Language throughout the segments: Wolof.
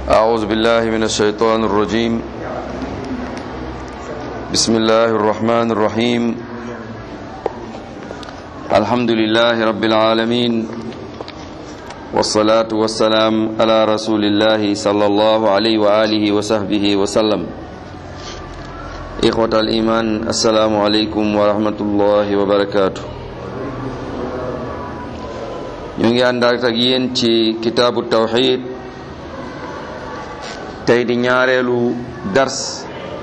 أعوذ بالله من الشيطان الرجيم بسم الله الرحمن الرحيم الحمد لله رب العالمين والصلاة والسلام على رسول الله صلى الله عليه وآله وصحبه وسلم إخوة الإيمان السلام عليكم ورحمة الله وبركاته ñu ngi ànd ak yéen ci kitaabu tawxid tey di ñaareelu dars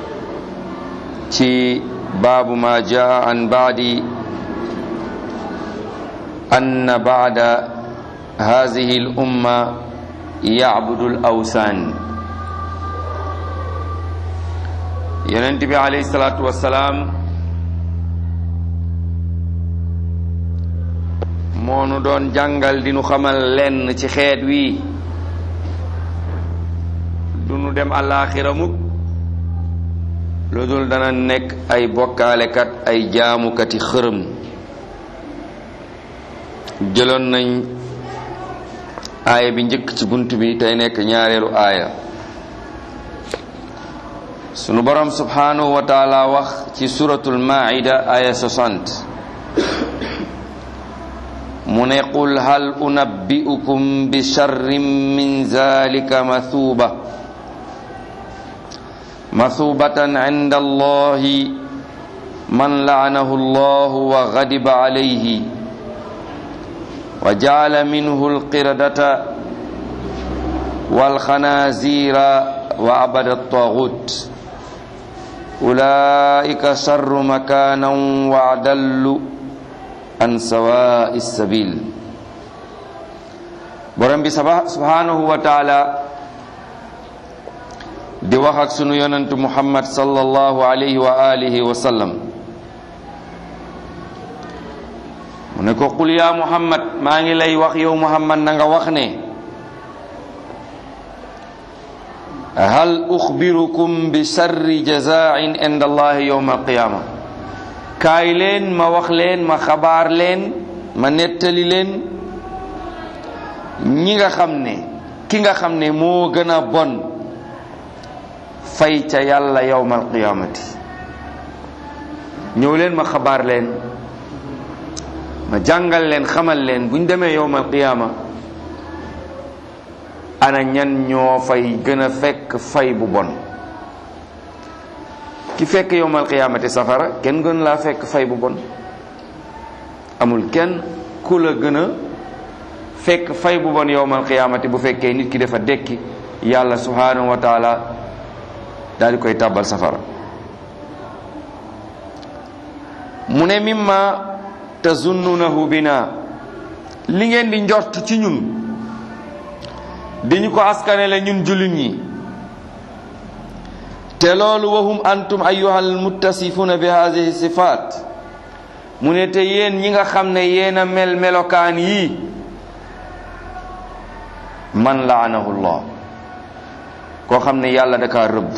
ci baabu ma jaa an baadi ann baada hadihi l umma yacbudu l awsaan yonent bi alayhi salaatu wassalaam moonu doon jàngal di nu xamal lenn ci xeet wi du nu dem àllaaxira mukk lu dul dana nekk ay bokkaalekat ay jaamukati xërëm jëloon nañ aaya bi njëkk ci bunt bi tey nekk ñaareelu aaya sunu borom subhanahu wa taala wax ci suratul maida aaya 60 mu ne qul hal unabbi'ukum bi sharrin min zalika mathuba mathubatan inda allahi man la'anahu allahu wa ghadiba alayhi wa ja'ala minhu alqiradata wal khanazira wa abada at-taghut ulaika sharru makanan wa adallu an sawa'i sabil borom bi subhanahu wa taala di wax ak sunu yonentu muhammad sallallahu alayhi wa alihi wa sallam mu ne ko qul ya muhammad maa ngi lay wax yow muhammad na nga wax ne hal uxbirukum bi sharri jazain inda allahi yawma alqiyama kaay leen ma wax leen ma xabaar leen ma nettali leen ñi nga xam ne ki nga xam ne moo gën a bon fay ca yàlla yawmal qiyaamati ñëw leen ma xabaar leen ma jàngal leen xamal leen bu ñu demee yawmal qiyaama ana ñan ñoo fay gën a fekk fay bu bon ki fekk yowmal qiyaamati safara kenn gën laa fekk fay bu bon amul kenn ku la gën a fekk fay bu bon yowmal qiyaamati bu fekkee nit ki dafa dekki yàlla subhanahu wa taala daal di koy tàbbal safara mu ne mimma tazunnunahu bina li ngeen di njort ci ñun di ñu ko askanele ñun jullit ñi te loolu wahum antum ayyuhal muttasifuna bi hadhihi sifat mu ne te yéen ñi nga xam ne yéen a mel melokaan yii man laanahu llah koo xam ne yàlla da kaa rëbb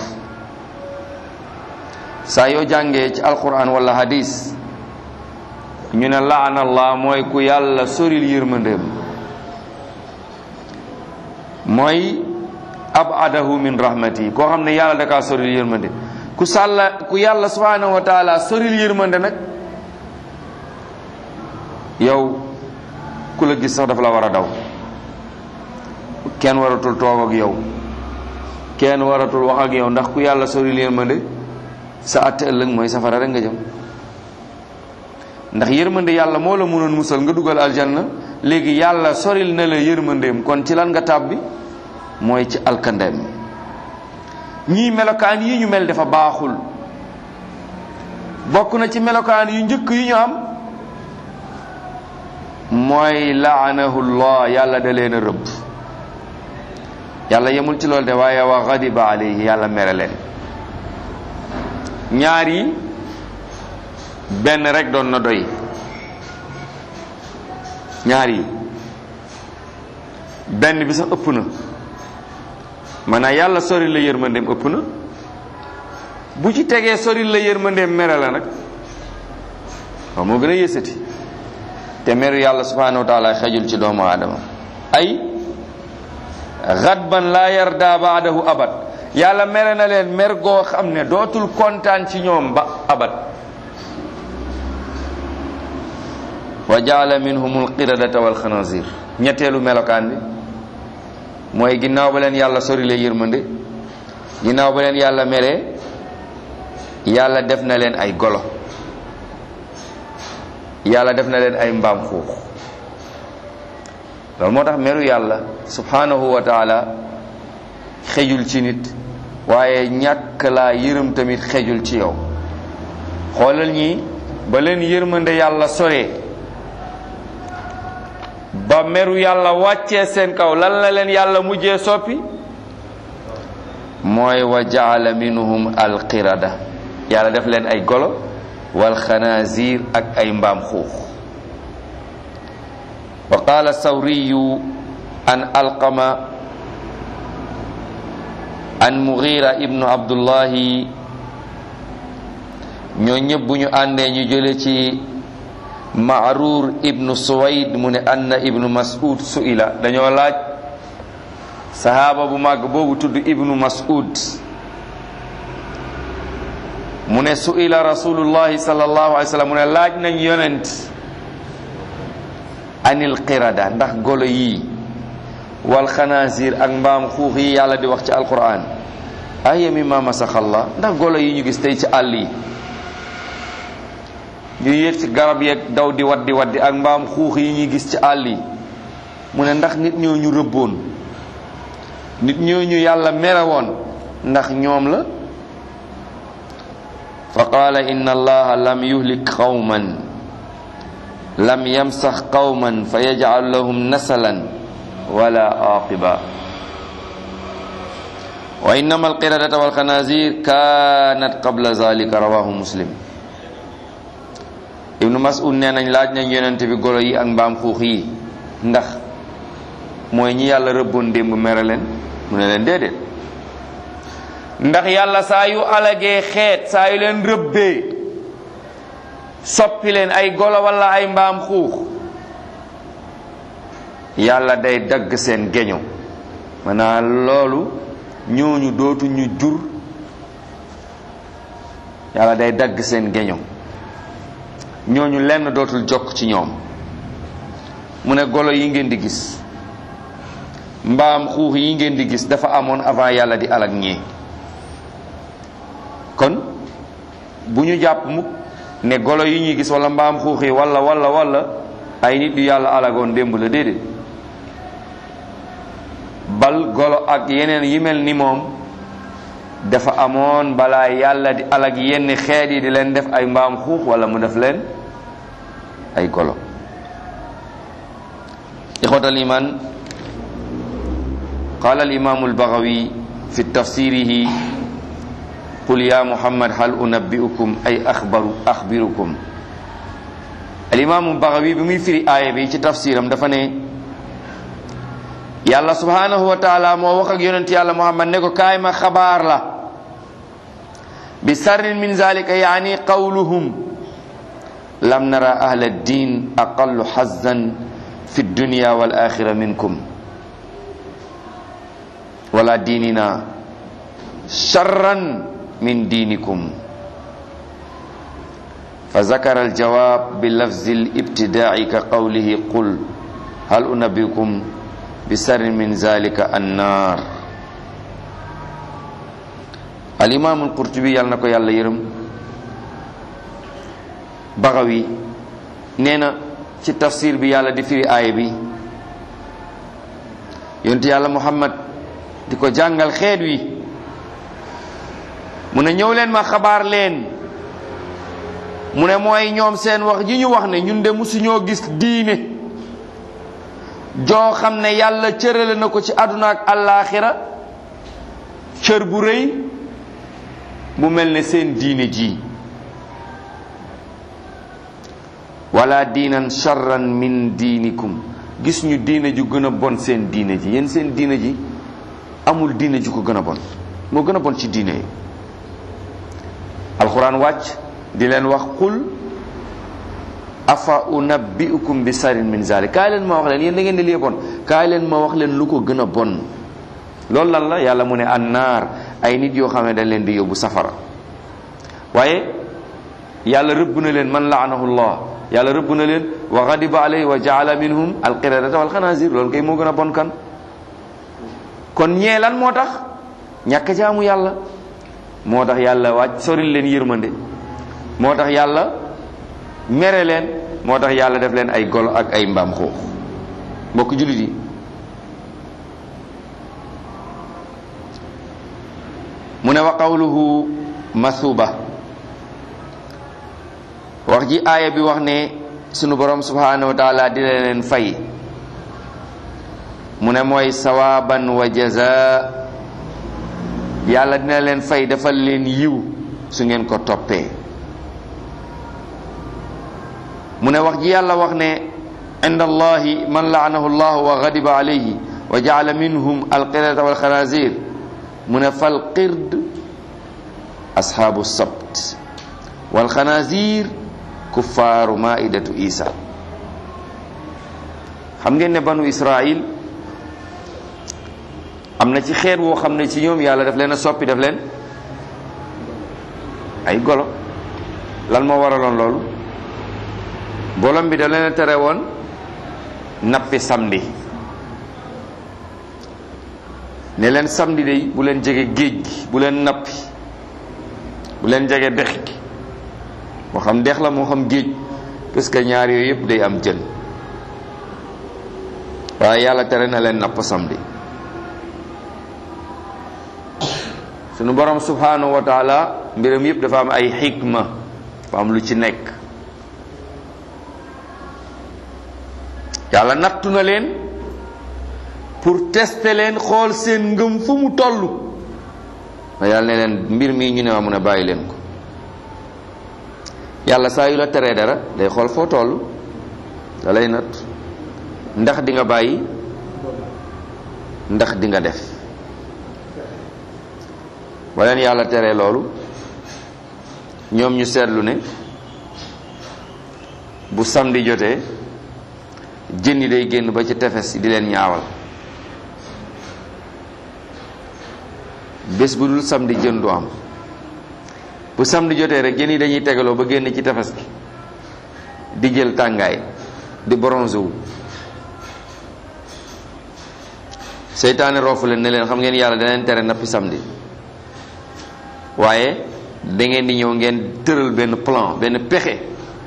saa yoo jàngee ci alquran wala hadis ñu ne laana allah mooy ku yàlla soril yërmandeem mooy abadahu min rahmati koo xam ne yàlla da kaa soril yërmande ku sàlla ku yàlla subhanahu wa taala soril yërmande nag yow ku la gis sax dafa la war a daw kenn waratul toog ak yow kenn waratul wax ak yow ndax ku yàlla soril yërmande sa àtte ëllëg mooy safara rek nga jëm ndax yërmande yàlla moo la mënoon musal nga dugal aljanna léegi yàlla soril na la yërmandeem kon ci lan nga tàbbi mooy ci alkandeem ñii melokaan yi ñu mel dafa baaxul bokk na ci melokaan yu njëkk yu ñu am mooy laanahullah yàlla da leen a rëbb yàlla yemul ci loolu de waaye wa ghadiba alayhi yàlla mere leen ñaar yi benn rek doon na doy ñaar yi benn bi sax ëpp na maanaam yàlla sori la yërmandeem ëpp na bu ci tegee sori la yërmandeem mere la nag waaw moo gën a yësati te meru yàlla subhanahu wa taala xejul ci doomu aadama ay ghadban la yarda baadahu abad yàlla mere na leen mer goo xam ne dootul kontaan ci ñoom ba abad wa jaala minhum alqiradata walxanazir ñetteelu melokaan bi mooy ginnaaw ba leen yàlla sorile yërmande ginnaaw ba leen yàlla mere yàlla def na leen ay golo yàlla def na leen ay mbaam xuux loolu moo tax meru yàlla subhanahu wa taala xejul ci nit waaye ñàkk laa yërëm tamit xejul ci yow xoolal ñi ba leen yërmande yàlla soree ba meru yàlla wàccee seen kaw lan la leen yàlla mujjee soppi mooy wa jaala minhum alqirada yàlla def leen ay golo wal xanaazir ak ay mbaam xuux wa qaala sawriyu an alqama an mugira ibnu abdullahi ñoo ñëpp bu ñu àndee ñu jële ci maaruur ibnu suwayd mu ne anna ibnu mas'ud su'ila dañoo laaj sahaaba bu màgg boobu tudd ibnu mas'ud mu ne su'ila rasulullahi sallallahu alayhi wa sallam mu ne laaj nañ yonent anil qirada ndax golo yii wal xanaasir ak mbaam xuux yi yàlla di wax ci alquran aya mimma masaxallah ndax golo yi ñu gis tey ci àll yi ñu yéeg ci garab yeeg daw di waddi waddi ak mbaam xuux yi ñuy gis ci àll yi mu ne ndax nit ñoo ñu rëbboon nit ñoo ñu yàlla merewoon ndax ñoom la fa qaala inna allaha lam yuhlik qawman lam yamsax qawman fa yajcal lahum nasalan wala aqiba wa innama alqiradata walxanazir kanat qabla zalika rawahu muslim ibnu mas'ud nee nañ laaj nañ yonent bi golo yi ak mbaam xuux yi ndax mooy ñi yàlla rëbboon démb mere leen mu ne leen déedéet ndax yàlla saa yu alagee xeet saa yu leen rëbbee soppi leen ay golo wala ay mbaam xuux yàlla day dagg seen geño maanaam loolu ñooñu dootu ñu jur yàlla day dagg seen geño ñooñu lenn dootul jokk ci ñoom mu ne golo yi ngeen di gis mbaam xuux yi ngeen di gis dafa amoon avant yàlla di alag ñii kon bu ñu jàpp mukk ne golo yi ñuy gis wala mbaam xuux yi wala wala wala ay nit yu yàlla alagoon démb la déedéet bal golo ak yeneen yi mel ni moom dafa amoon balaa yàlla di alag yenn xeet yi di leen def ay mbaam xuux wala mu def leen ay golo ixwatal iman qala al imaamu albagawi fi tafsirihi qul ya muhammad hal unabbiukum ay axbaru axbirukum al imaamu bagawi bi muy firi aaya bi ci tafsiram dafa ne yàlla subhanahu wa taala moo wax ak yonent yàlla muhammad ne ko kaay ma xabaar la bi sarrin min zalika yaani qawluhum lam nara ahla ddin aqallu xazzan fi dunya wal axira minkum wala diinina charran min diinikum fa zakara aljawab bi lafzi libtidaai ka qawlihi qul hal unabbiukum bi sarrin min zalika annar alimamu alqurtubi yàlla na ko yàlla yërëm Bagawi nee na ci tafsir bi yàlla di firi aaya bi yonti yàlla muhammad di ko jàngal xeet wi mu ne ñëw leen ma xabaar leen mu ne mooy ñoom seen wax ji ñu wax ne ñun de musuñoo gis diine joo xam ne yàlla cërale na ko ci àdduna ak àllaaxira cër bu rëy bu mel ne seen diine ji wala diinan charran min diinikum gis ñu diine ju gën a bon seen diine ji yéen seen diine ji amul diine ju ko gën a bon moo gën a bon ci diine yi alxuraan wàcc di leen wax qul afa unabbiukum bi sarin min zalik kaay leen ma wax leen yéen da ngeen di lii bon kaay leen ma wax leen lu ko gën a bon loolu lan la yàlla mu ne annaar ay nit yoo xam ne dañ leen di yóbbu safara waaye yàlla rëbb na leen man laanahu llah yàlla rëbb na leen wa ghadiba alayhi wa jaala minhum alqiradata wal xanaazir loolu kay moo gën a bon kan kon ñee lan moo tax ñàkk jaamu yàlla moo tax yàlla wàcc soril leen yërmande moo tax yàlla mere leen moo tax yàlla def leen ay golo ak ay mbaam xuux mbokk jullit yi mu ne wa qawluhu masuba wax ji aaya bi wax ne sunu borom subhanahu wa taala dina leen fay mu ne mooy sawaban wa jaza yàlla dina leen fay defal leen yiw su ngeen ko toppee mu ne wax ji yàlla wax ne inda allahi man laanahu llahu wa ghadiba alayhi wa jaala minhum alqiradata walxanazir mu ne fal qird ashaabu sabt walxanazir kuffaaru maidatu isa xam ngeen ne banu israil am na ci xeet woo xam ne ci ñoom yàlla daf leen a soppi daf leen ay golo lan moo waraloon loolu bolom bi da leen a tere woon nappi samedi ne leen samedi day bu leen jege géej gi bu leen nappi bu leen jege dex gi moo xam dex la moo xam géej parce que ñaar yooyu yëpp day am jën waaye yàlla tere na leen napp samedi sunu borom subhanahu wa taala mbiram yëpp dafa am ay xikma dafa am lu ci nekk yàlla nattu na leen pour tester leen xool seen ngëm fu mu toll ma yàlla ne leen mbir mii ñu ne ma mun a bàyyi leen ko yàlla saa yu la teree dara day xool foo toll da lay natt ndax di nga bàyyi ndax di nga def ba leen yàlla teree loolu ñoom ñu seetlu ne bu samedi jotee jën yi day génn ba ci tefes yi di leen ñaawal bés bu dul samedi jën du am bu samedi jotee rek jën yi dañuy tegaloo ba génn ci tefes gi di jël tàngaay di bronze wu seytaane roofu leen ne leen xam ngeen yàlla da leen tere nappi samedi waaye da ngeen di ñëw ngeen tëral benn plan benn pexe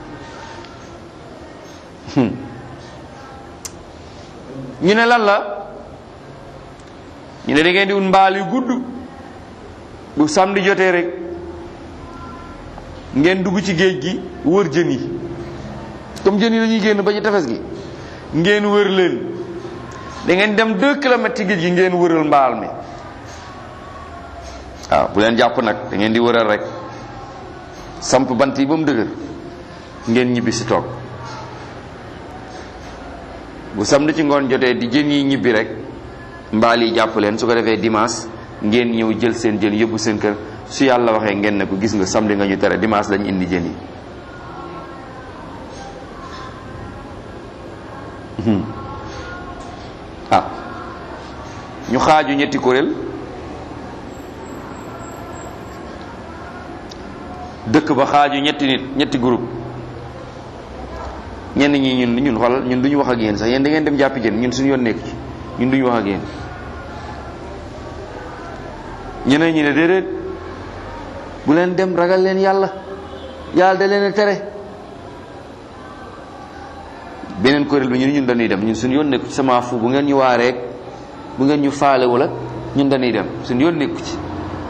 ñu ne lan la ñu ne da ngeen di wut mbaal yu gudd bu samedi jotee rek ngeen dugg ci géej gi wër jën yi comme jën yi dañuy génn ba ci tefes gi ngeen wër leen da ngeen dem deux kilomètres ci géej gi ngeen wëral mbaal mi waaw bu leen jàpp nag da ngeen di wëral rek samp bant yi ba mu dëgër ngeen ñibbi si toog bu samedi ci ngoon jotee di jën yi ñibbi rek mbaal yi jàpp leen su ko defee dimanche ngeen ñëw jël seen jën yóbbu seen kër su yàlla waxee ngeen ne ko gis nga samedi nga ñu tere dimanche lañu indi jën yi ah ñu xaaju ñetti kuréel dëkk ba xaaju ñetti nit ñetti groupe ñenn ñi ñun ñun xoolal ñun duñu wax ak yéen sax yéen da ngeen dem jàppi jën ñun suñu yoon nekk ci ñun duñu wax ak yéen ñeneen ñi ne déedéet bu leen dem ragal leen yàlla yàlla da leen a tere beneen kuréel bi ñun ñun dañuy dem ñun suñu yoon nekku ci sama fu bu ngeen ñu waareek bu ngeen ñu faalewul ak ñun dañuy dem suñu yoon nekku ci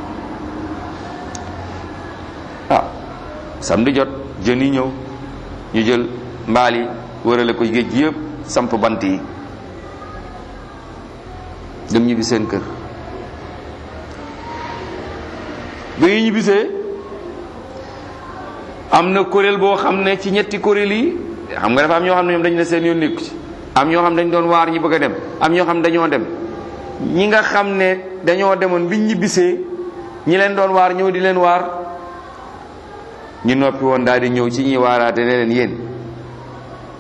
ah samedi jot jën yi ñëw ñu jël mbaal yi wërale ko géej gi yëpp samp bant yi dem ñibbi seen kër ba ñu ñibbisee am na kuréel boo xam ne ci ñetti kuréel yi xam nga dafa am ñoo xam ne ñoom dañu ne seen yoon nekku ci am ñoo xam ne dañu doon waar ñi bëgg a dem am ñoo xam ne dañoo dem ñi nga xam ne dañoo demoon biñ ñibbisee ñi leen doon waar ñëw di leen waar ñu noppi woon daal di ñëw ci ñi waaraate ne leen yéen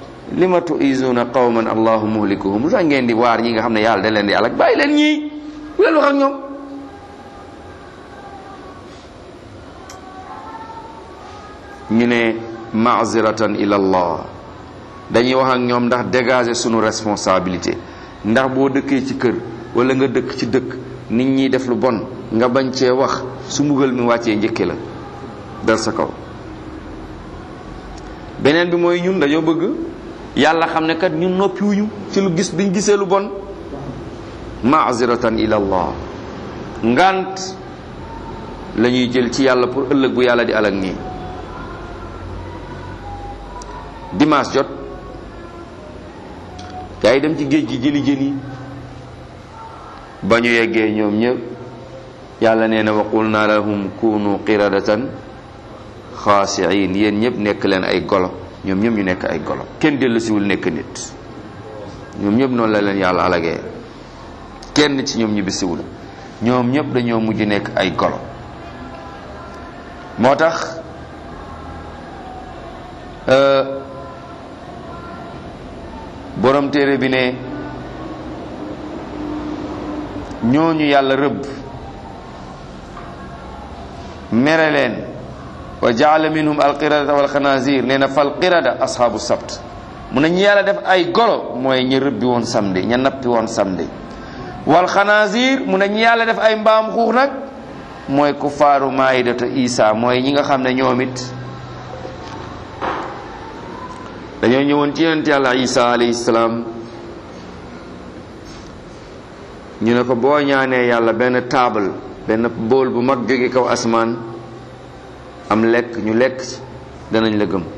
lima tuizuna qawman allahu muhlikuhum lu tax ngeen di waar ñi nga xam ne yàlla da leen di alak bàyyi leen ñii bu leen wax ak ñoom ñu ne maaziratan ila allah dañuy wax ak ñoom ndax dégager sunu responsabilité ndax boo dëkkee ci kër wala nga dëkk ci dëkk nit ñi def lu bon nga bañ cee wax su mbugal mi wàccee njëkke la dal sa kaw beneen bi mooy ñun dañoo bëgg yàlla xam ne kat ñun noppiwuñu ci lu gis biñ gisee lu bon maaziratan ila allah ngant la ñuy jël ci yàlla pour ëllëg bu yàlla di alak nii dimanche jot gaa yi dem ci géej gi jëli jën yi ba ñu yeggee ñoom ñëpp yàlla nee na waqul naa lahum kunu qiradatan xaasiin yéen ñëpp nekk leen ay golo ñoom ñëpp ñu nekk ay golo kenn dellusiwul nekk nit ñoom ñëpp noonu la leen yàlla alagee kenn ci ñoom ñibbisiwul ñoom ñëpp dañoo mujj nekk ay golo moo tax borom téere bi ne ñooñu yàlla rëbb mere leen wa jaala minhum alqiradata walxanazir nee na fal qirada ashaabu sabt mu ne ñi yàlla def ay golo mooy ñi rëbbi woon samedi ña nappi woon samedi wal xanazir mu ne ñi yàlla def ay mbaam xuux nag mooy ku faaru maayidata isa mooy ñi nga xam ne ñoom it dañoo ñëwoon ci yonent yàlla isa alayhi salaam ñu ne ko boo ñaanee yàlla benn taabal benn bool bu mag jóge kaw asmaan am lekk ñu lekk ci danañ la gëm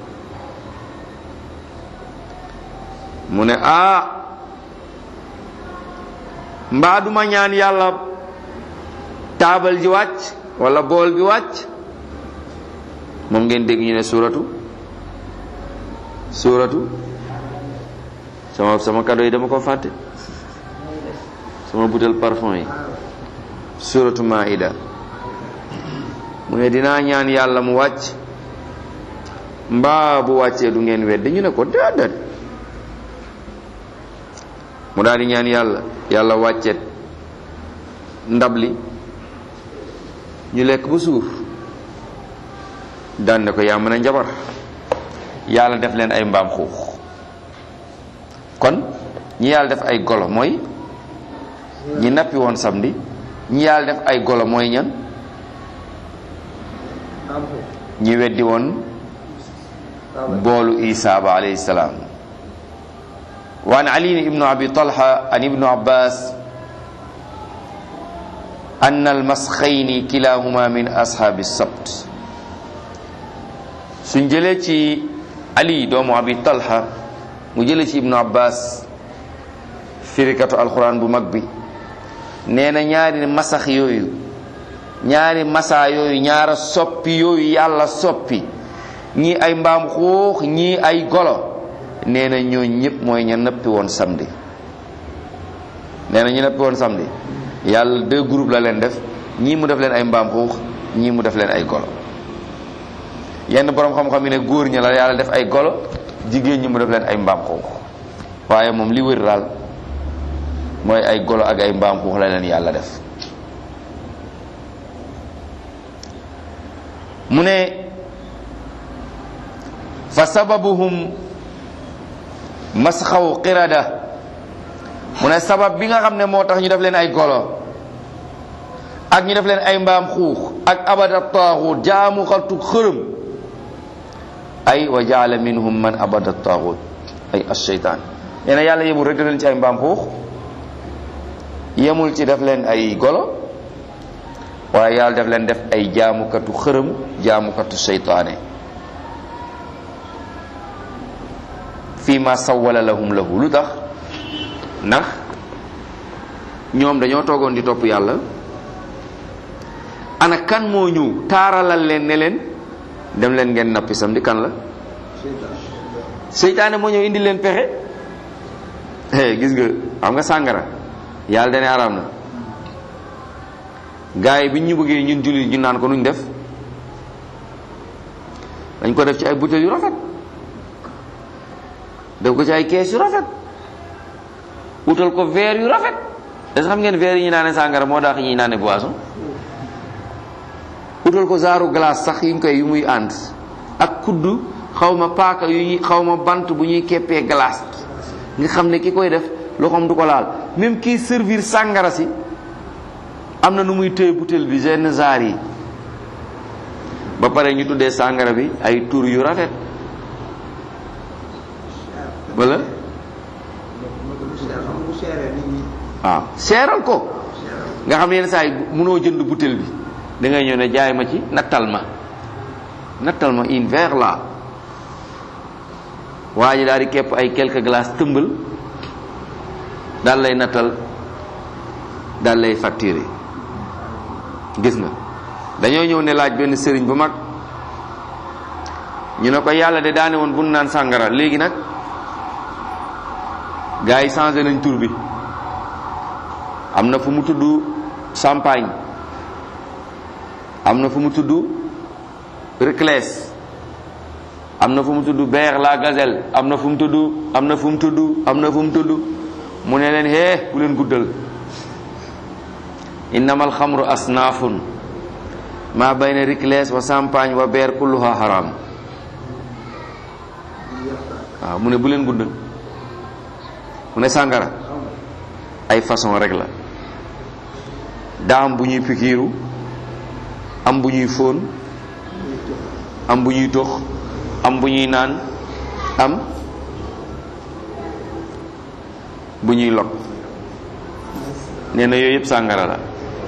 mu ne ah mbaa duma ñaan yàlla taabal ji wàcc wala bool bi wàcc moom ngeen dégg ñu ne suuratu suuratu sama sama cadeau yi dama ko fàtte sama butel parfum yi suuratu maida mu ne dinaa ñaan yàlla mu wàcc mbaa bu wàccee du ngeen wedd ñu ne ko déedéet mu daal di ñaan yàlla yàlla wàcceet ndab li ñu lekk ba suur daan ne ko yaa mën a njabar yàlla def leen ay mbaam xuux kon ñi yàlla def ay golo mooy ñi nappi woon samedi ñi yàlla def ay golo mooy ñan ñi weddi woon boolu isa ba alayhi salaam wa an ali ibnu abi talha an ibnu abbas أن المسخين كلاهما من أصحاب السبت سنجلتي علي دوم أبي طلحة مجلتي ابن عباس firikatu alquran bu mag bi nee na ñaari masax yooyu ñaari masa yooyu ñaara soppi yooyu yàlla soppi ñii ay mbaam xuux ñii ay golo nee na ñoo ñëpp mooy ña nëppi woon samedi nee na ñu nëppi woon samedi yàlla deux groupes la leen def ñii mu def leen ay mbaam xuux ñii mu def leen ay golo yenn borom xam-xam yi ne góor ña la yàlla def ay golo jigéen ñi mu def leen ay mbaam xuux waaye moom li wër daal mooy ay golo ak ay mbaam xuux la leen yàlla def mu ne fa sababuhum masxaw qirada mu ne sabab bi nga xam ne moo tax ñu def leen ay golo ak ñu def leen ay mbaam xuux ak abada taaxut jaamu xaltu xërëm ay wa jaala minhum man abada taaxut ay asheytaan nee na yàlla yemul rek def leen ci ay mbaam xuux yemul ci def leen ay golo waaye yàlla def leen def ay jaamukatu xërëm jaamukatu seytaane fii ma sawwala lahum lahu lu tax ndax ñoom dañoo toogoon di topp yàlla ana kan moo ñëw taaralal leen ne leen dem leen ngeen nappi sam di kan la seytaane moo ñëw indi leen pexe eh gis nga xam nga sàngara yàlla dane araam na gars yi bi ñu bëggee ñun jullit ñu naan ko nuñ def dañ ko def ci ay butéel yu rafet def ko ci ay kees yu rafet wutal ko verre yu rafet est-ce que xam ngeen verre yi ñu naane sàngara moo daax ñuy naane boisson utal ko zaaru glace sax yi ñu koy yu muy ànd ak kudd xaw ma paaka yu ñuy xaw ma bant bu ñuy keppee glace nga xam ne ki koy def loxoom du ko laal même kii servir sàngara si am na nu muy téye butéel bi genn zaar yi ba pare ñu tuddee sàngara bi ay tur yu rafet wala waaw seeral ko nga xam ne yenn saa yi mënoo jënd butéel bi da ngay ñëw ne jaay ma ci nattal ma nattal ma une verre la waa ji daal di képp ay quelques glaces tëmbal daal lay nattal daal lay facturer gis nga dañoo ñëw ne laaj benn sëriñ bu mag ñu ne ko yàlla de daane woon bu nu naan sàngara léegi nag gars yi changé nañ tur bi am na fu mu tudd champagne am na fu mu tudd Reclès am na fu mu tudd Beer la Gazelle am na fu mu tudd am na fu mu tudd am na fu mu tudd mu ne leen hee bu leen guddal innama alxamru asnaafun ma bayna Reclès wa champagne wa Beer kulluha haram waaw mu ne bu leen guddal mu ne sàngara ay façon rek la daa am bu ñuy pikiiru am bu ñuy fóon am bu ñuy tox am bu ñuy naan am bu ñuy log nee na yooyu yëpp sàngara la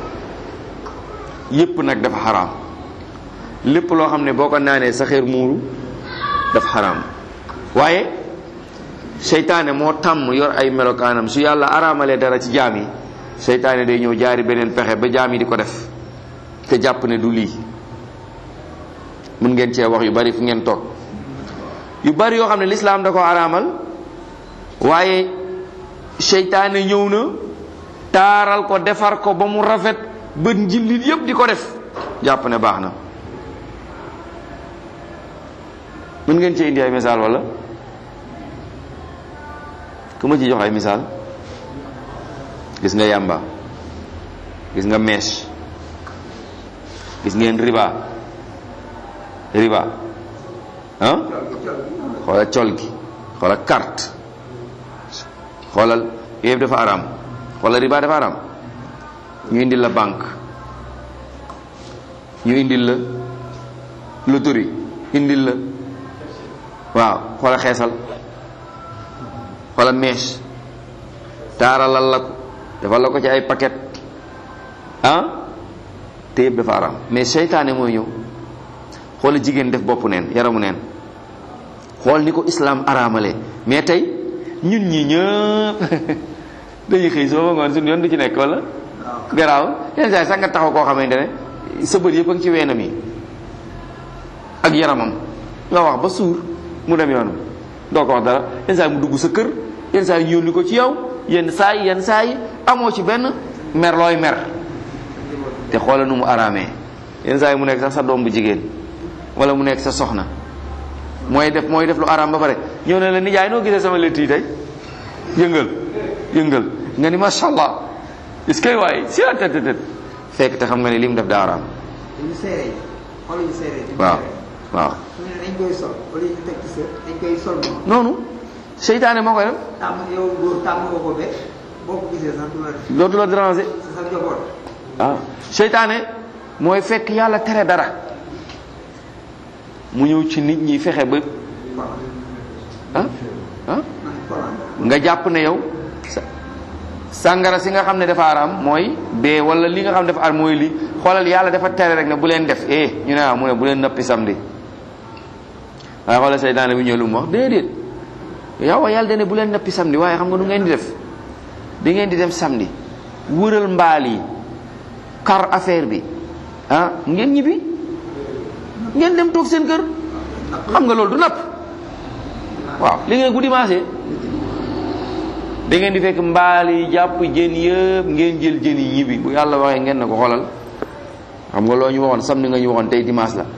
yëpp nag dafa xaraam lépp loo xam ne boo ko naanee sa xeer muuru dafa xaraam waaye seytaane moo tàmm yor ay melokaanam su yàlla araamalee dara ci jaam yi seytaane day ñëw jaari beneen pexe ba jaam yi di ko def te jàpp ne du lii mun ngeen cee wax yu bari fu ngeen toog yu bari yoo xam ne lislaam da ko araamal waaye seytaane ñëw na taaral ko defar ko ba mu rafet ba njillit yépp di ko def jàpp ne baax na mën ngeen cee indi ay misaal wala ku ma ci jox ay misaal gis nga yàmba gis nga mèche gis ngeen riba riba ah xoolal col gi xoolal carte xoolal yëpp dafa araam xoolal riba dafa araam ñu indil la banque ñu indil la loterie indil la waaw xoolal xeesal xoolal mèche taaralal la ko defal la ko ci ay paquet ah te yëpp dafa araam mais seytaane mooy ñëw xoola jigéen def boppu neen yaramu neen xool ni ko islam araamale mais tey ñun ñi ñëpp dañuy xëy soo ba ngoon suñu yoon du ci nekk wala garaaw yenn saa yi sax nga taxaw koo xamante ne sa bët yëpp a ngi ci weenam yi ak yaramam nga wax ba suur mu dem yoonam doo ko wax dara yenn saa yi mu dugg sa kër yenn saa yi ñu yónni ko ci yow yenn saa yi yenn saa yi amoo ci benn mer looy mer te xoola nu mu araamee yenn saa yi mu nekk sax sa doom bu jigéen wala mu nekk sa soxna mooy def mooy def lu araam ba pare ñëw ne la nijaay noo gisee sama létt yi tey yëngal yëngal nga ni macha allah est-ce que waaye si la tët tët fekk te xam nga ne li mu def daa araam dañu seere xool yu seere waaw waaw su ne dañ koy sol wala ñu teg ci sa dañ koy sol moom noonu seytaane moo koy def tàmm yow góor tàmm nga ko be boo ko gisee sax du la def dootu la déranger sa sa njaboot waaw seytaane mooy fekk yàlla tere dara mu ñëw ci nit ñi fexe ba kolan ah ah man kolan nga jàpp ne yow sa sàngara si nga xam ne dafa araam mooy bee wala li nga xam ne dafa araam mooy li xoolal yàlla dafa tere rek ne bu leen def eh ñu ne ah mu ne bu leen nappi samedi waaye xoolal seytaane bi ñëw lu mu wax déedéet yow yàlla dane bu leen nappi samedi waaye xam nga nu ngeen di def da ngeen di dem samedi wëral mbaal yi kar affaire bi ah ngeen ñibbi ngeen dem toog seen kër xam nga loolu du napp waaw li ngeen guddi maasee da ngeen di fekk mbaal yi jàpp jën yëpp ngeen jël jën yi ñibbi bu yàlla waxee ngeen ne ko xoolal xam nga loo ñu waxoon samedi nga ñu waxoon tey dimanche la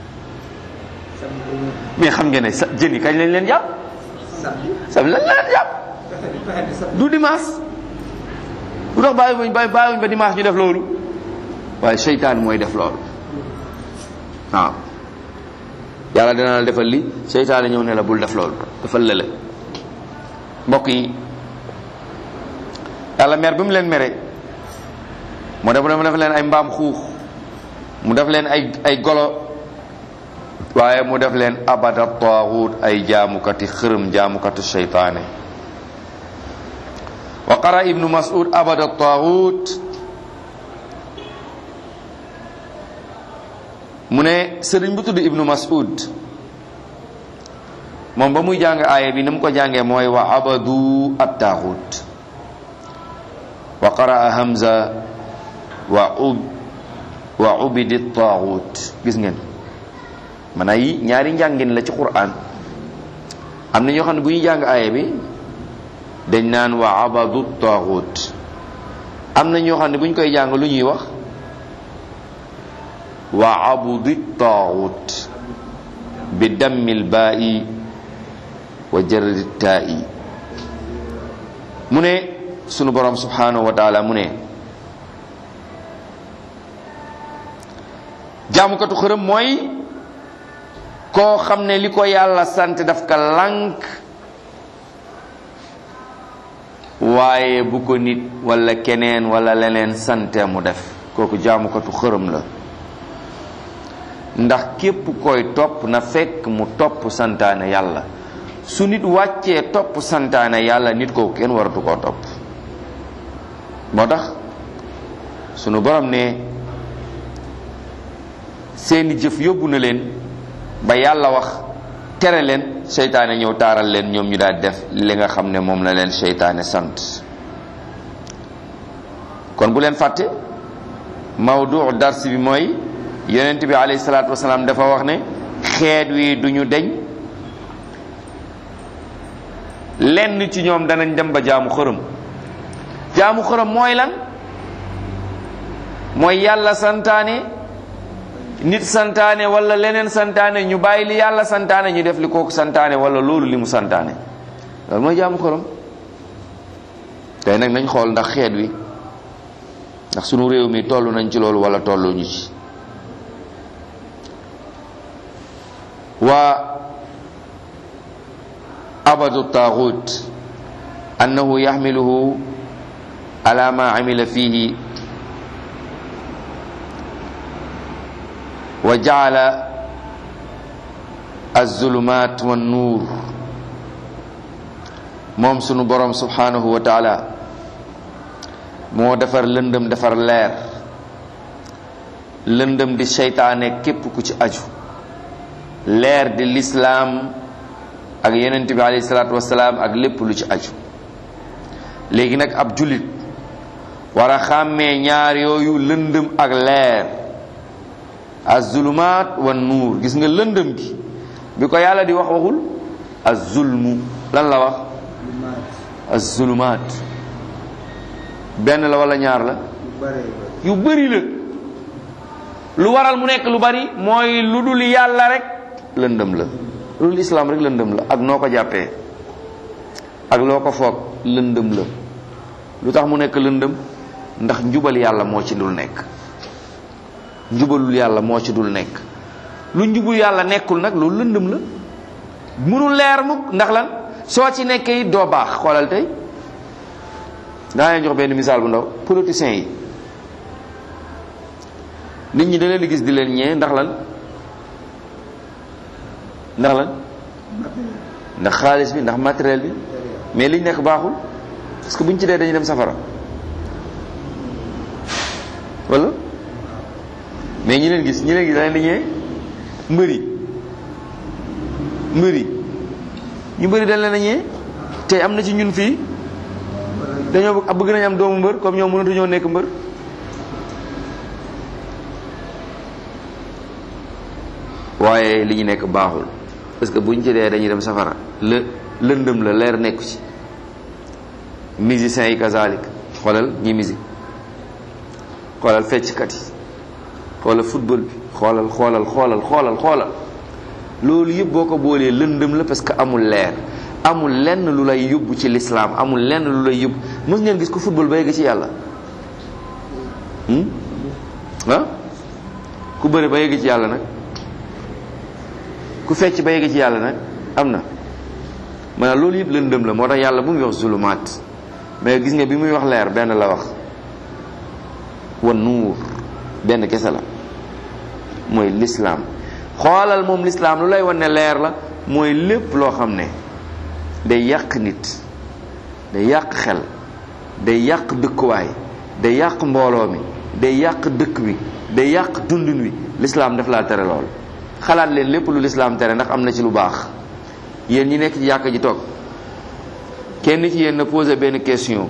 mais xam ngeen ne sa jën yi kañ lañ leen jàpp samedi samedi lañ leen jàpp fexe di fexe di samedi du dimanche du tax bàyyi wuñ bàyyi bàyyi wuñ ba dimanche ñu def loolu waaye seytaan mooy def loolu waaw yàlla dina la defal li seytaane ñëw ne la bul def loolu defal lële mbokk yi yàlla mer bi mu leen mere mu def mu def leen ay mbaam xuux mu def leen ay ay golo waaye mu def leen abada taaxut ay jaamukati xërëm jaamukati seytaane wa qara ibnu mas'ud abada taaxut mu ne sëriñ bu tudd ibnu mas'ud moom ba muy jàng aaya bi ni mu ko jàngee mooy wa abadu at taaxut wa qaraa hamza wa ub wa ubidi taaxut gis ngeen man ay ñaari njàngin la ci qur'an am na ñoo xam ne bu ñuy jàng aaya bi dañ naan wa abadu taaxut am na ñoo xam ne bu ñu koy jàng lu ñuy wax wa abudi taaxut bi dammil baa'i wa jarri taa'i mu ne sunu borom subhanahu wa taala mu ne jaamukatu xërëm mooy koo xam ne li ko yàlla sant daf ka lànk waaye bu ko nit wala keneen wala leneen sante mu def kooku jaamukatu xërëm la ndax képp koy topp na fekk mu topp santaane yàlla su nit wàccee topp santaane yàlla nit kooku kenn waratu koo topp moo tax sunu borom ne seeni jëf yóbbu na leen ba yàlla wax tere leen seytaane ñëw taaral leen ñoom ñu daal def li nga xam ne moom la leen seytaane sant kon bu leen fàtte mawdu dars bi mooy yonent bi alayhi salaatu wasalaam dafa wax ne xeet wi duñu deñ lenn ci ñoom danañ dem ba jaamu xërëm jaamu xërëm mooy lan mooy yàlla santaane nit santaane wala leneen santaane ñu bàyyi li yàlla santaane ñu def li kooku santaane wala loolu li mu santaane loolu mooy jaamu xërëm tey nag nañ xool ndax xeet wi ndax sunu réew mi toll nañ ci loolu wala tollu ñu ci waa abadu taaxut annahu yaxmiluhu ala ma amila fihi wa jaala alzulumat wannuur moom sunu borom subhanahu wa taala moo defar lëndëm defar leer lëndëm di seytaane képp ku ci aju leer di lislaam ak yonent bi alayhi salaatu wasalaam ak lépp lu ci aju léegi nag ab jullit war a xàmmee ñaar yooyu lëndëm ak leer azulumaat wan nuur gis nga lëndëm gi bi ko yàlla di wax waxul azulmu lan la wax azulumaat benn la wala ñaar la yu bëri la lu waral mu nekk lu bari mooy lu dul yàlla rek lëndëm la lu dul islaam rek lëndëm la ak noo ko jàppee ak loo ko foog lëndëm la lu tax mu nekk lëndëm ndax njubal yàlla moo ci dul nekk njubalul yàlla moo ci dul nekk lu njubul yàlla nekkul nag loolu lëndëm la mënul leer mukk ndax lan soo ci nekkee it doo baax xoolal tey daa leen jox benn misaal bu ndaw politiciens yi nit ñi da leen di gis di leen ñee ndax lan ndax lan ndax xaalis bi ndax matériel bi mais liñ nekk baaxul parce que buñ ci dee dañuy dem safara wala mais ñi leen gis ñi leen gis da leen di ñee mbëri mbëri ñu mbëri dañ leen a ñee te am na ci ñun fii dañoo bëgg bëgg nañ am doomu mbër comme ñoom mënatuñoo nekk mbër waaye li ñu nekk baaxul parce que buñ ci dee dañuy dem safara lë lëndëm la leer nekku ci musiciens yi kazalik xoolal ñi musique xoolal fecckat yi xoolal football bi xoolal xoolal xoolal xoolal xoolal loolu yëpp boo ko boolee lëndëm la parce que amul leer amul lenn lu lay yóbbu ci lislaam amul lenn lu lay yóbbu mës ngeen gis ko football ba yegg ci yàlla hmm? ah ku bëre ba yegg ci yàlla nag ku fecc ba yegg ci yàlla nag am na maanaam loolu yëpp lëndëm la moo tax yàlla bu muy wax zulumaat mais gis nga bi muy wax leer benn la wax wan nuur benn kese la mooy lislaam xoolal moom lislaam lu lay wan ne leer la mooy lépp loo xam ne day yàq nit day yàq xel day yàq dëkkuwaay day yàq mbooloo mi day yàq dëkk bi day yàq dundin wi lislaam daf laa tere lool xalaat leen lépp lu lislaam tere ndax am na ci lu baax yéen ñi nekk ci yàq ji toog kenn ci yéen na posé benn question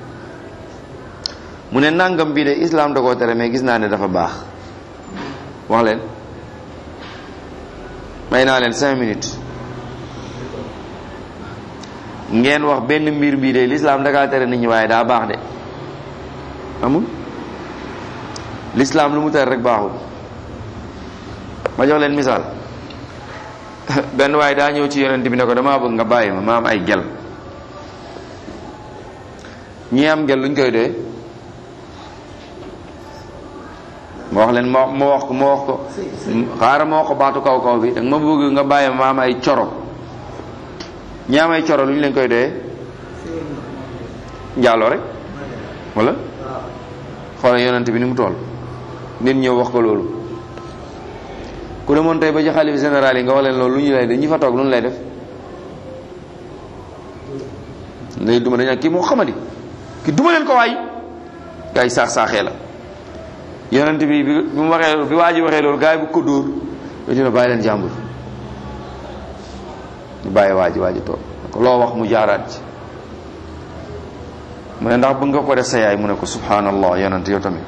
mu ne nangam bii de islam da koo tere mais gis naa ne dafa baax wax leen may naa leen cinq minutes ngeen wax benn mbir bii de l'islam da kaa tere nit ñi waaye daa baax de amul l'islam lu mu tere rek baaxul ma jox leen misaal benn waaye daa ñëw ci yonent bi ne ko damaa bëgg nga bàyyi ma ma am ay gel ñi am gel luñ koy doyee ma wax leen ma ma wax ko ma wax ko xaaral ma wax ko baatu kaw kaw bi danga ma bëgg nga bàyyi ma am ay coro ñi am ay coro lu ñu leen koy doyee njaaloo rek wala xoolal yonent bi ni mu toll nit ñëw wax ko loolu ku demoon tey ba ci xalif général yi nga wax leen loolu lu ñu lay def ñi fa toog lu ñu lay def lay duma dañ kii moo xamadi ki duma leen ko waay gaa yi saax saaxee la yonent bi bi mu waxee bi waa ji waxee loolu gaa yi bu ko dóor ba dina bàyyi leen jàmbur ñu bàyyi waa ji waa ji toog ko loo wax mu jaaraat ci mu ne ndax bëgg nga ko def sa yaay mu ne ko subhanallah yonent yow tamit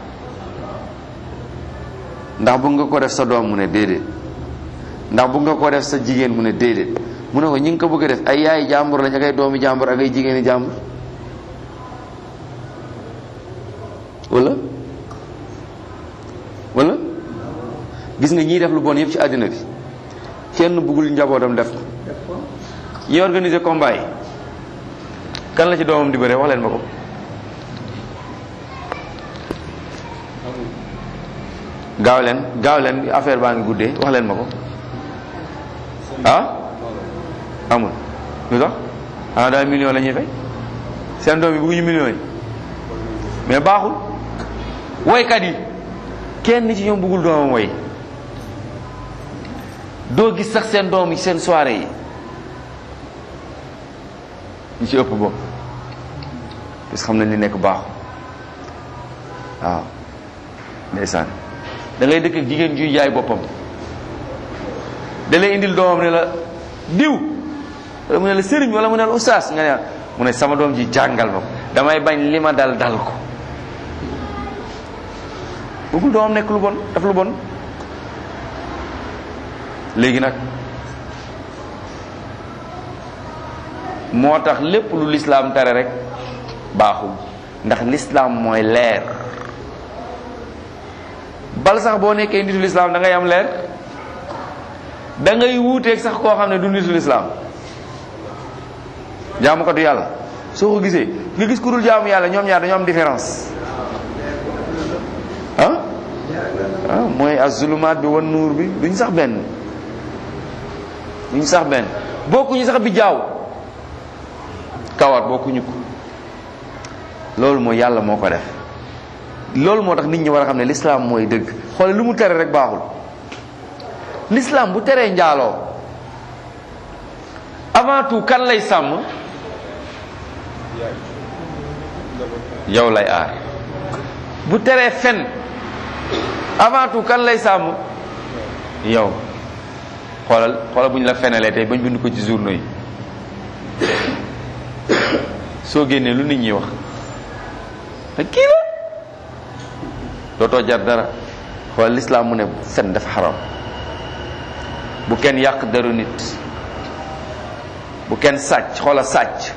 ndax bëgg nga ko def sa doom mu ne déedéet ndax bëgg nga ko def sa jigéen mu ne déedéet mu ne ko ñi nga ko bëgg a def ay yaay jàmbur lañ ak ay doomi jàmbur ak ay jigéeni jàmbur wala wala gis nga ñiy def lu bon yëpp ci àddina bi kenn bëggul njabootam def ko ñi organiser combat yi kan la ci doomam di bëre wax leen ma ko gaaw leen gaaw leen affaire baa ngi guddee wax leen ma ko ah amul lu tax xanaa daal million la ñuy fay seen doom yi bëgguñu millions yi mais baaxul woykat yi kenn ci ñoom bëggul doomam woy doo gis sax seen doom yi seen soirée yi ñu ci ëpp bopp parce que xam nañ li nekk baaxul waaw ndeysaan da ngay dëkk ak jigéen juy jaay boppam da lay indil doomam ne la diw wala mu ne la sëriñ wala mu ne la ustaas nga ne mu ne sama doom ji jàngal ma ko damay bañ li ma dal dal ko bëggul doomam nekk lu bon daf lu bon léegi nag moo tax lépp lu lislaam tere rek baaxul ndax lislaam mooy leer bal sax boo nekkee nitu lislaam da ngay am leer da ngay wuuteeg sax koo xam ne du nitu lislaam jaamu ko du yàlla soo ko gisee nga gis ku dul jaamu yàlla ñoom ñaar dañoo am différence ah ah mooy azulumaat bi wan nuur bi duñ sax benn duñ sax benn bokkuñu sax bi jaaw kawar bokkuñu ko loolu mooy yàlla moo ko def loolu moo tax nit ñi war a xam ne l'islam mooy dëgg xoole lu mu tere rek baaxul l'islam bu teree njaaloo avant tout kan lay sàmm yow lay aar bu teree fen avant tout kan lay sàmm yow xoolal xoolal bu ñu la fenalee tey bañ bind ko ci journaux yi soo génnee lu nit ñi wax ak kii la dootoo jar dara xoolal lislaam mu ne fen dafa xaram bu kenn yàq deru nit bu kenn sàcc xoola sàcc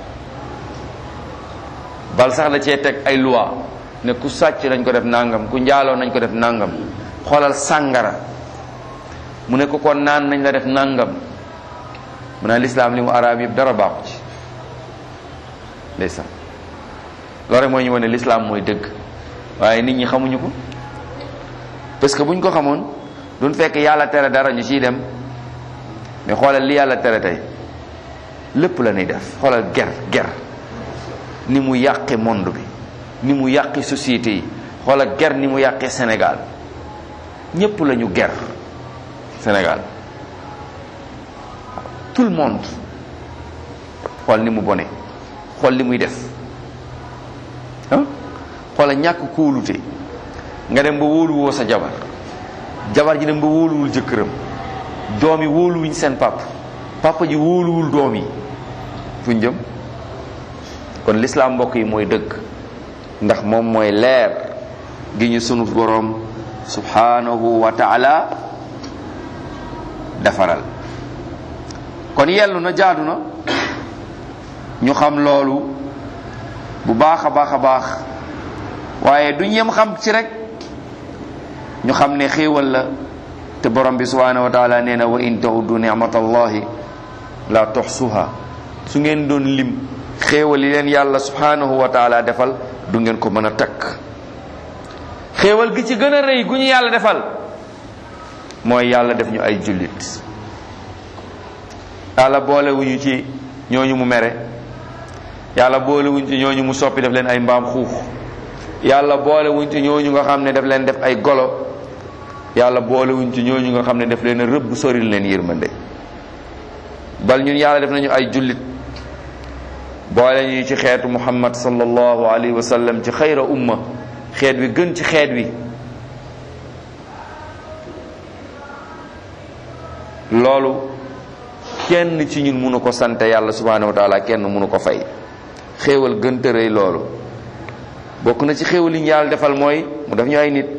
bal sax la cee teg ay loi ne ku sàcc nañ ko def nangam ku njaaloo nañ ko def nangam xoolal sàngara mu ne ko kon naan nañ la def nangam mu ne lislaam li mu araam yëpp dara baaxu ci ndeysaan loolu rek mooy ñu wane lislaam mooy dëgg waaye nit ñi xamuñu ko parce que buñ ko xamoon duñ fekk yàlla tere dara ñu ciy dem mais xoolal li yàlla tere tey lépp la ñuy def xoolal ger ger ni mu yàqe monde bi ni mu yàqe société yi xoolal ger ni mu yàqe Sénégal ñépp la ñu ger Sénégal tout le monde xool ni mu bone xool li muy def ah xoola ñàkk kóolute nga dem ba wóoluwoo sa jabar jabar ji dem ba wóoluwul jëkkëram doom yi wóoluwuñ seen papa papa ji wóoluwul doom yi fuñ jëm kon lislaam mbokk yi mooy dëgg ndax moom mooy leer gi ñu sunu boroom subhanahu wa taala defaral kon yellu na jaadu na ñu xam loolu bu baax a baax a baax waaye duñ yem xam ci rek ñu xam ne xéewal la te borom bi subhanahu wa taala nee na wa in ta'uddu ni'matallahi la tuxsuha su ngeen doon lim xéewal yi leen yàlla subhanahu wa taala defal du ngeen ko mën a takk xéewal gi ci gën a rëy gu ñu yàlla defal mooy yàlla def ñu ay jullit yàlla boolewuñu ci ñooñu mu mere yàlla boolewuñ ci ñooñu mu soppi def leen ay mbaam xuux yàlla boolewuñ ci ñooñu nga xam ne daf leen def ay golo yàlla boolewuñ ci ñooñu nga xam ne daf leen rëbb soril leen yërmande bal ñun yàlla def nañu ay jullit boole ñu ci xeetu muhammad sallallahu alayhi wa sallam ci xayra umma xeet wi gën ci xeet wi loolu kenn ci ñun mënu ko sant yàlla subhanahu wa taala kenn mënu ko fay xéewal gën tërëy loolu bokk na ci xéewal yi ñu yàlla defal mooy mu def ñu ay nit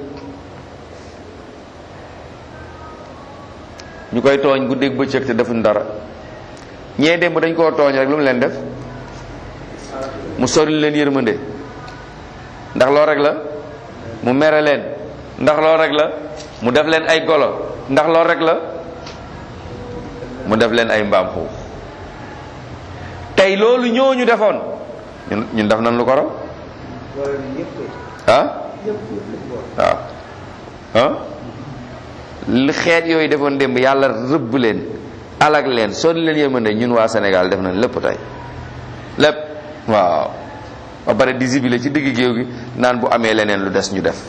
ñu koy tooñ guddeeg bëccëg te defuñ dara ñee démb dañ koo tooñ rek lu mu leen def mu sori leen yërmande ndax loo rek la mu mere leen ndax loo rek la mu def leen ay golo ndax loo rek la mu def leen ay mbaam xuux tey loolu ñooñu defoon ñun ñun def nañ lu ko raw boole na ñëpp koy ah ñëpp ñëpp lañ boole. waaw ah li xeet yooyu defoon démb yàlla rëbb leen alag leen sori leen yërmande ñun waa Sénégal def nañ lépp tey lépp waaw ba pare di zibile ci digg géew gi naan bu amee leneen lu des ñu def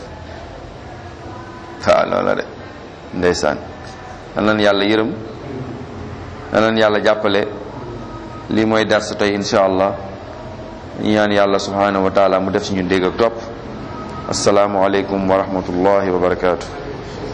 waaw loolu la de ndeysaan nan leen yàlla yërëm nan leen yàlla jàppale lii mooy darsu tey insha allah ñu ñaan yàlla subhanahu wa taala mu def ci ñun dégg ak topp asalaamu aleykum wa rahmatullahi wa barakaatu